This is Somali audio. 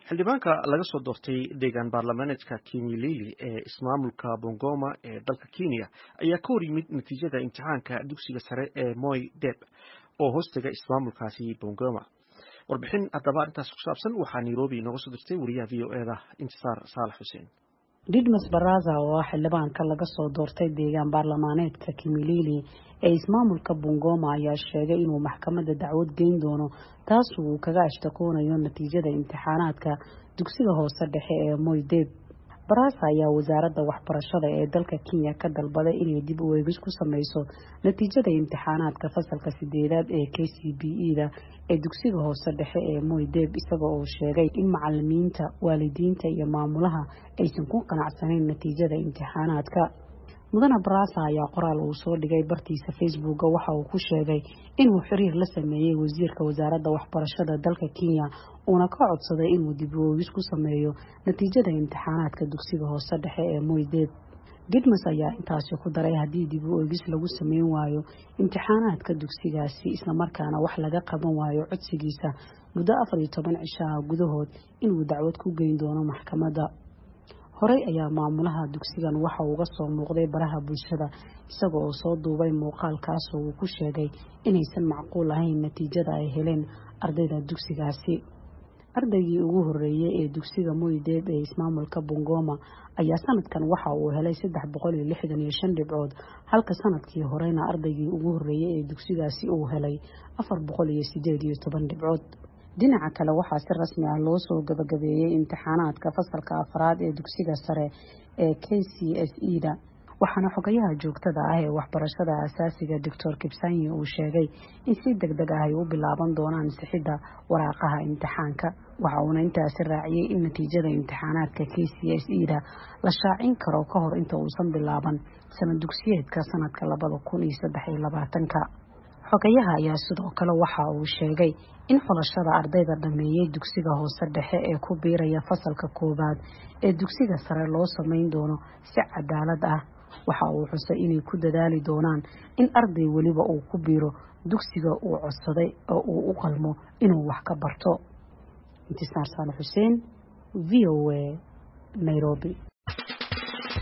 xildhibaanka laga soo doortay deegaan baarlamaaneedka kimilili ee ismaamulka bongoma ee dalka kenya ayaa ka hor yimid natiijada imtixaanka dugsiga sare ee moy deb oo hoostaga ismaamulkaasi bongoma warbixin haddaba arrintaas ku saabsan waxaa nairobi nooga soo dirtay wariyaha v o eda intisaar saalax xuseen didmas baraza oo ah xildhibaanka laga soo doortay deegaan baarlamaaneedka kimilili ee ismaamulka bungoma ayaa sheegay inuu maxkamadda dacwad geyn doono taas uu kaga ashtakoonayo natiijada imtixaanaadka dugsiga hoose dhexe ee moydeb baraza ayaa wasaaradda waxbarashada ee dalka kenya ka dalbaday inay dib u eegis ku sameyso natiijada imtixaanaadka fasalka sideedaad ee k c b e da ee dugsiga hoose dhexe ee moydeb isaga oo sheegay in macalimiinta waalidiinta iyo maamulaha aysan ku qanacsanayn natiijada imtixaanaadka mudane barasa ayaa qoraal uu soo dhigay bartiisa facebooka waxa uu ku sheegay inuu xiriir la sameeyey wasiirka wasaaradda waxbarashada dalka kenya uuna ka codsaday inuu dib u eegis ku sameeyo natiijada imtixaanaadka dugsiga hoose dhexe ee moydeb didmas ayaa intaasi ku daray haddii dib u eegis lagu sameyn waayo imtixaanaadka dugsigaasi islamarkaana wax laga qaban waayo codsigiisa muddo afar iyo toban cishaha gudahood inuu dacwad ku geyn doono maxkamadda horey ayaa maamulaha dugsigan waxa uga soo muuqday baraha bulshada isaga oo soo duubay muuqaalkaasoo uu ku sheegay inaysan macquul ahayn natiijada ay heleen ardayda dugsigaasi ardaygii ugu horeeyey ee dugsiga moydeb ee ismaamulka bungoma ayaa sanadkan waxa uu helay saddex boqol iyo lixdan iyo shan dhibcood halka sanadkii horeyna ardaygii ugu horeeyey ee dugsigaasi uu helay afar boqol iyo sideed iyo toban dhibcood dhinaca kale waxaa si rasmi ah loo soo gabagabeeyey imtixaanaadka fasalka afraad ee dugsiga sare ee k c s e da waxaana xogayaha joogtada ah ee waxbarashada asaasiga doctor kibsanyi uu sheegay in si deg deg ah ay u bilaaban doonaan sixidda waraaqaha imtixaanka waxa uuna intaasi raaciyey in natiijada imtixaanaadka k c s e da la shaacin karo ka hor inta uusan bilaaban sanad dugsiyeedka sanadka labada kun iyo saddex iyo labaatanka xogayaha ayaa sidoo kale waxa uu sheegay in xulashada ardayda dhameeyey dugsiga hoose dhexe ee ku biiraya fasalka koowaad ee dugsiga sare loo sameyn doono si cadaalad ah waxa uu xusay inay ku dadaali doonaan in arday weliba uu ku biiro dugsiga uu codsaday oo uu u qalmo inuu wax ka barto intisaar saale xuseen v o a nairobi